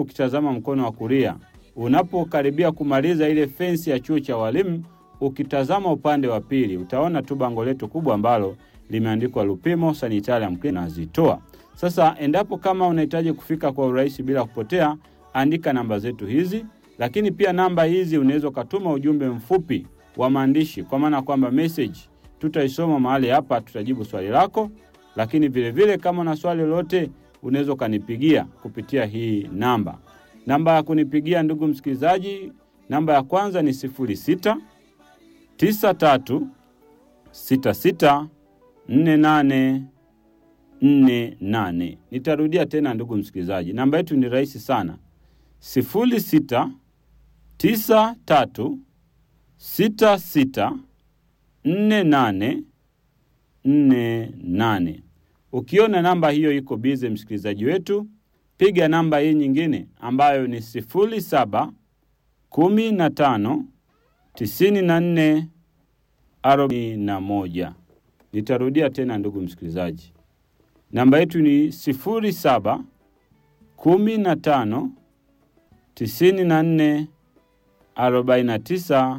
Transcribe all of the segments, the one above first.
ukitazama mkono wa kulia, unapokaribia kumaliza ile fensi ya chuo cha walimu, ukitazama upande wa pili utaona tu bango letu kubwa ambalo limeandikwa Lupimo Sanitarium Clinic nazitoa. Sasa endapo kama unahitaji kufika kwa urahisi bila kupotea, andika namba zetu hizi, lakini pia namba hizi unaweza ukatuma ujumbe mfupi wa maandishi, kwa maana kwamba message tutaisoma mahali hapa, tutajibu swali lako. Lakini vile vile kama na swali lolote, unaweza ukanipigia kupitia hii namba. Namba ya kunipigia ndugu msikilizaji, namba ya kwanza ni sifuri sita tisa tatu sita sita nne nane nne nane. Nitarudia tena ndugu msikilizaji, namba yetu ni rahisi sana, sifuri sita tisa tatu sita sita nne nane nne nane. Ukiona namba hiyo iko bize, msikilizaji wetu, piga namba hii nyingine ambayo ni sifuri saba kumi na tano tisini na nne arobaini na moja. Nitarudia tena ndugu msikilizaji, namba yetu ni sifuri saba kumi na tano tisini na nne arobaini na tisa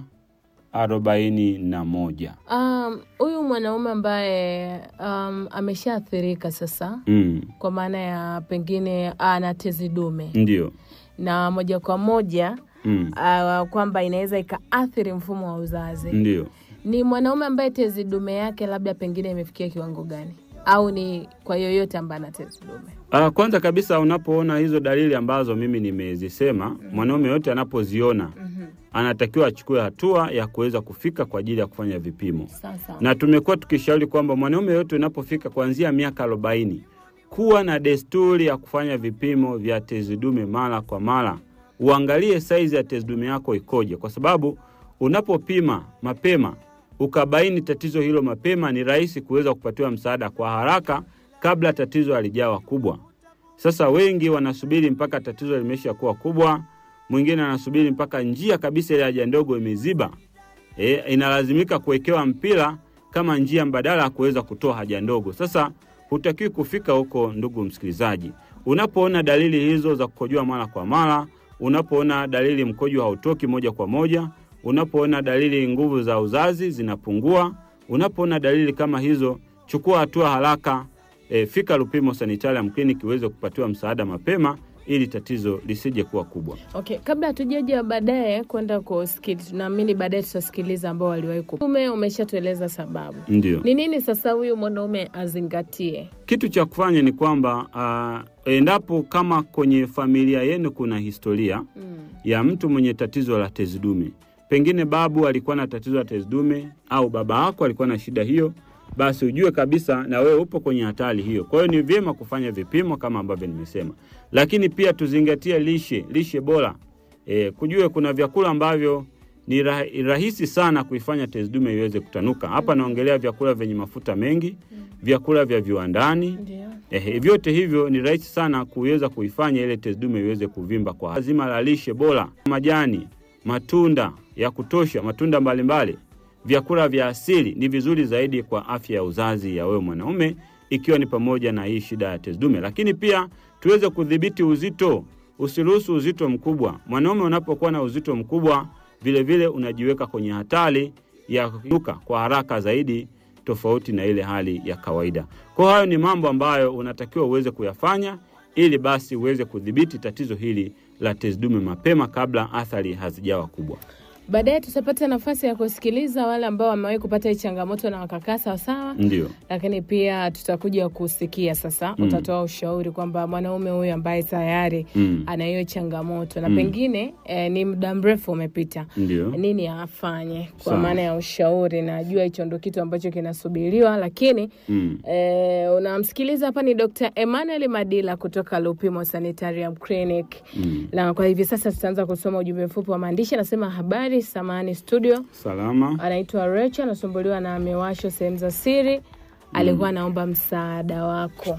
arobaini na moja. Um, huyu mwanaume ambaye um, ameshaathirika sasa Mm, kwa maana ya pengine ana tezi dume ndio. na moja kwa moja Mm, uh, kwamba inaweza ikaathiri mfumo wa uzazi ndio. ni mwanaume ambaye tezi dume yake labda pengine imefikia kiwango gani au ni kwa yoyote ambaye ana tezi dume Ah, kwanza kabisa unapoona hizo dalili ambazo mimi nimezisema, mwanaume yote anapoziona anatakiwa achukue hatua ya kuweza kufika kwa ajili ya kufanya vipimo. sasa na tumekuwa tukishauri kwamba mwanaume yote unapofika kuanzia miaka arobaini kuwa na desturi ya kufanya vipimo vya tezi dume mara kwa mara. Uangalie saizi ya tezi dume yako ikoje, kwa sababu unapopima mapema ukabaini tatizo hilo mapema, ni rahisi kuweza kupatiwa msaada kwa haraka kabla tatizo halijawa kubwa. Sasa wengi wanasubiri mpaka tatizo limesha kuwa kubwa, mwingine anasubiri mpaka njia kabisa ile haja ndogo imeziba e, inalazimika kuwekewa mpira kama njia mbadala ya kuweza kutoa haja ndogo. Sasa hutakiwi kufika huko, ndugu msikilizaji. Unapoona dalili hizo za kukojoa mara kwa mara, unapoona dalili mkojo hautoki moja kwa moja, unapoona dalili nguvu za uzazi zinapungua, unapoona dalili kama hizo, chukua hatua haraka. E, fika Lupimo Sanitarium Clinic uweze kupatiwa msaada mapema ili tatizo lisije kuwa kubwa. okay kabla hatujaja baadaye kwenda kusikiliza tunaamini baadaye tutasikiliza ambao waliwahi kuume umeshatueleza sababu Ndio. ni nini sasa huyu mwanaume azingatie Kitu cha kufanya ni kwamba uh, endapo kama kwenye familia yenu kuna historia mm. ya mtu mwenye tatizo la tezi dume, pengine babu alikuwa na tatizo la tezi dume au baba yako alikuwa na shida hiyo, basi ujue kabisa na wewe upo kwenye hatari hiyo. Kwa hiyo ni vyema kufanya vipimo kama ambavyo nimesema, lakini pia tuzingatie lishe, lishe bora. E, kujue kuna vyakula ambavyo ni rah rahisi sana kuifanya tezi dume iweze kutanuka. Hapa naongelea vyakula vyenye mafuta mengi, vyakula vya viwandani, ndio Eh, vyote hivyo ni rahisi sana kuweza kuifanya ile tezi dume iweze kuvimba kwa lazima la lishe bora, majani, matunda ya kutosha, matunda mbalimbali, vyakula vya asili ni vizuri zaidi kwa afya ya uzazi ya wewe mwanaume, ikiwa ni pamoja na hii shida ya tezi dume. Lakini pia tuweze kudhibiti uzito, usiruhusu uzito mkubwa. Mwanaume unapokuwa na uzito mkubwa, vile vile unajiweka kwenye hatari ya kuinuka kwa haraka zaidi tofauti na ile hali ya kawaida. Kwa hayo ni mambo ambayo unatakiwa uweze kuyafanya ili basi uweze kudhibiti tatizo hili la tezi dume mapema kabla athari hazijawa kubwa. baadaye tutapata nafasi ya kusikiliza wale ambao wamewahi kupata hii changamoto na wakakaa sawasawa Ndio, lakini pia tutakuja kusikia sasa Mm. utatoa ushauri kwamba mwanaume huyu ambaye tayari mm. ana hiyo changamoto na Mm. pengine eh, ni muda mrefu umepita ndio, nini afanye kwa Sawa. maana ya ushauri najua hicho ndo kitu ambacho kinasubiriwa lakini mm. eh, unamsikiliza hapa ni dr emmanuel madila kutoka lupimo sanitarium clinic Mm. na kwa hivi sasa tutaanza kusoma ujumbe mfupi wa maandishi anasema habari samani studio Salama. anaitwa Recho, anasumbuliwa na miwasho sehemu za siri. Alikuwa anaomba msaada wako.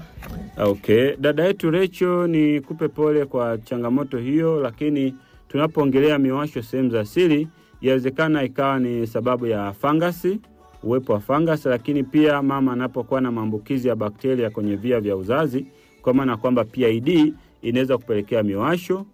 Okay, dada yetu Recho, ni kupe pole kwa changamoto hiyo, lakini tunapoongelea miwasho sehemu za siri, yawezekana ikawa ni sababu ya fangasi, uwepo wa fangasi, lakini pia mama anapokuwa na maambukizi ya bakteria kwenye via vya uzazi, kwa maana kwamba PID inaweza kupelekea miwasho